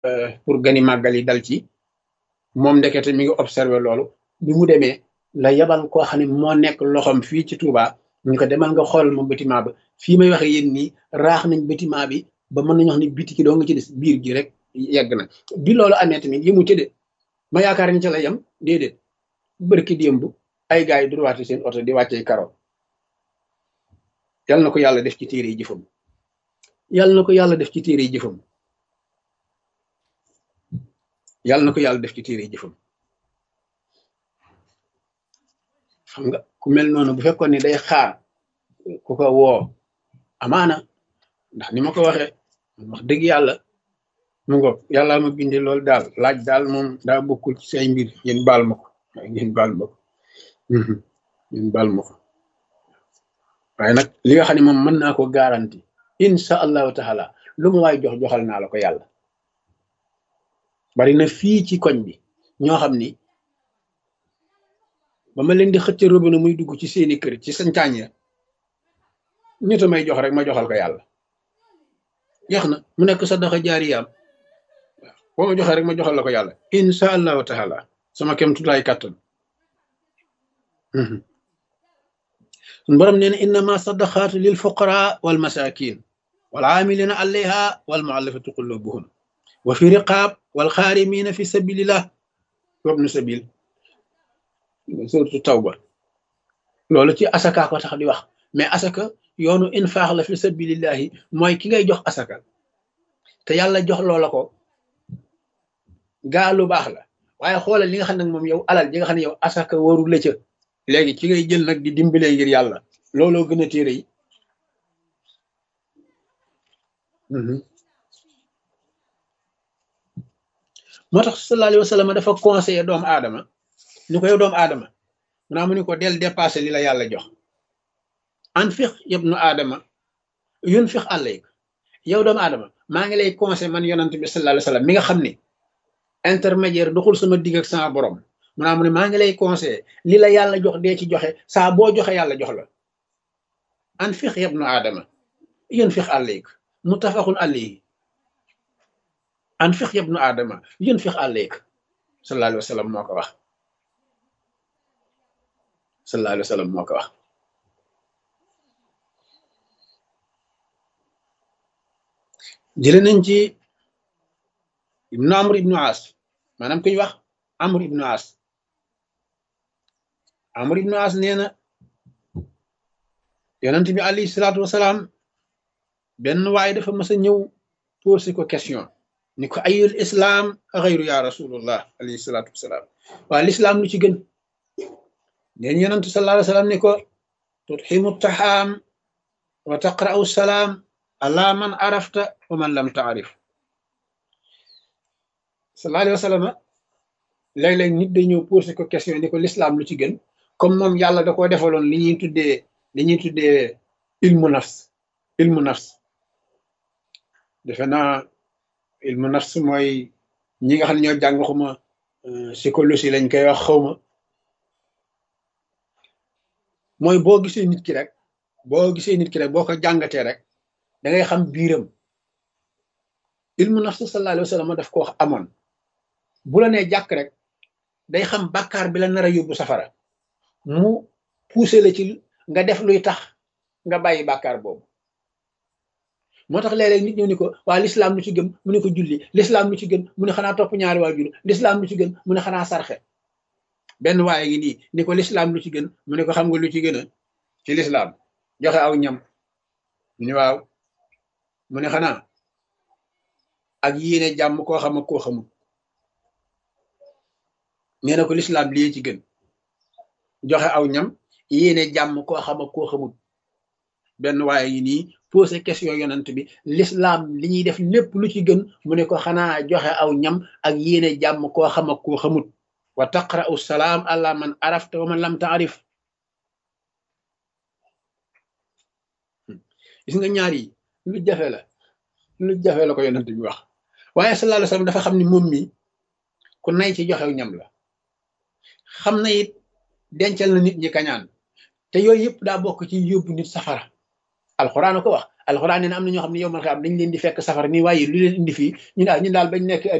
pour gani màggal yi dal ci moom ndekete mi ngi observé loolu bi mu demee la yabal koo xam ne moo nekk loxoom fii ci Touba ñu ko demal nga xoolal moom bâtiment ba fii may waxe yéen nii raax nañ bâtiment bi ba mën nañu wax ni biti ki doo nga ci des biir gi rek yegg na bi loolu amee tamit yëmu ci de ma yaakaar ni ca la yem déedéet bërki démb ay gars yi durwaate seen oto di wàccee karo yal na ko yàlla def ci téere yi jëfam yal na ko yàlla def ci téere yi jëfam yal na ko yàlla def ci téere yi jëfam xam nga ku mel noonu bu fekkoon ni day xaar ku ko woo amaana ndax ni ma ko waxee wax dëgg yàlla mu ngo yàlla ma binde loolu daal laaj daal moom daa bokkul ci say mbir ngeen baal ma ko ngeen baal ma ko ngeen baal ma ko waaye nag li nga xam ne moom mën naa ko garanti insha allahu taala lu ma waay jox joxal naa la ko yàlla bari na fii ci koñ bi ñoo xam ni ba ma leen di xëcc robinet muy dugg ci seeni kër ci sancaañ ya ñett may jox rek ma joxal ko yàlla jeex na mu nekk sadaxa jaariyaam boo ma joxee rek ma joxal la ko yàlla insha allahu taala sama kem tutaay kàttan sun borom nee na innama sadaqaatu lil fuqara wal masakin wal aamilina alayha wal muallafati qulubuhum wa fi riqaab wal xaarimina fi sabilillah wabnu sabil suratu tawba loolu ci asaka ko tax di wax mais asaka yoonu infaax la fi sabilillahi mooy ki ngay jox asaka te yàlla jox loola ko gaa lu baax la waaye xoolal li nga xam ne moom yow alal ji nga xam ne yow asaka waru la ca léegi ci ngay jël nag di dimbalee ngir yàlla looloo gën a téere yi moo tax sallallahu alayhi wa sallam dafa conseillé doomu aadama ni ko yow doomu aadama mu naa mu ni ko del dépassé li la yàlla jox anfiq yabnu aadama yunfiq alayk yow doomu aadama maa ngi lay conseillé man yonant bi sallallahu alayhi wa sallam mi nga xam ne intermédiaire doxul sama digg ak sama borom mu naa mu ne maa ngi lay conseillé li la yàlla jox dee ci joxe saa boo joxe yàlla jox la anfiq yabnu aadama yunfiq alayk muttafaqun alayhi anfiq yabnu aadama yunfiq alayk sallallahu alayhi wa sallam moo ko wax sallallahu alayhi wa sallam moo ko wax jële nañ ci ibnu amr ibnu as maanaam ku ñu wax amr ibnu as amr ibnu as nee na yonent bi alayhi salaatu wasalaam benn waaye dafa mas a ñëw posé ko question ni ko ayul islaam xayru ya rasulullah alayhi salaatu wasalaam waa lislaam lu ci gën neen yonentu sallallahu alayhi wasallam ni ko tutximu taxaam wa taqra'u salaam ala man arafta wa man lam taarif sallallahu alayhi wasallam léeg-léeg nit day ñëw posé ko question ni ko lislaam lu ci gën comme moom yàlla da koo defaloon li ñuy tuddee li ñuy tuddee ilmu nafs ilmu nafs defe naa ilmu nafs mooy ñi nga xam ne ñoo jàng xuma psychologie lañ koy wax xawma mooy boo gisee nit ki rek boo gisee nit ki rek boo ko jàngatee rek da ngay xam biiram ilmu nafs sallallahu alayhi wa sallam daf ko wax amoon bu la nee jàkk rek day xam bàkkaar bi la nar a yóbbu safara mu poussé la ci nga def luy tax nga bàyyi bàkkaar boobu moo tax léeg-léeg nit ñëw ni ko waa lislaam lu ci gën mu ne ko julli lislaam lu ci gën mu ne xanaa topp ñaari waajur lislaam lu ci gën mu ne xanaa sarxe benn waaye ngi nii ni ko lislaam lu ci gën mu ne ko xam nga lu ci gën a ci lislaam joxe aw ñam mu ne waaw mu ne xanaa ak yéene jàmm koo xam ak koo xamul nee na ko lislaam lii ci gën joxe aw ñam yéene jàmm koo xam ak koo xamul benn waaye ngi nii posé question yonent bi lislaam li ñuy def lépp lu ci gën mu ne ko xanaa joxe aw ñam ak yéene jàmm koo xam ak koo xamut wa taqra'u salaam ala man arafta wa man lam taarif gis nga ñaar yi lu jafe la lu jafe la ko yonent bi wax waaye sallallahu alayhi wasallam dafa xam ni moom mi ku nay ci joxew ñam la xam na it dencal na nit ñi kañaan te yooyu yëpp daa bokk ci yóbbu nit safara alxuraan ko wax alxuraan nee na am na ñoo xam ne yow man xam dañ leen di fekk safara nii waaye lu leen indi fii ñu daal ñun daal bañ nekk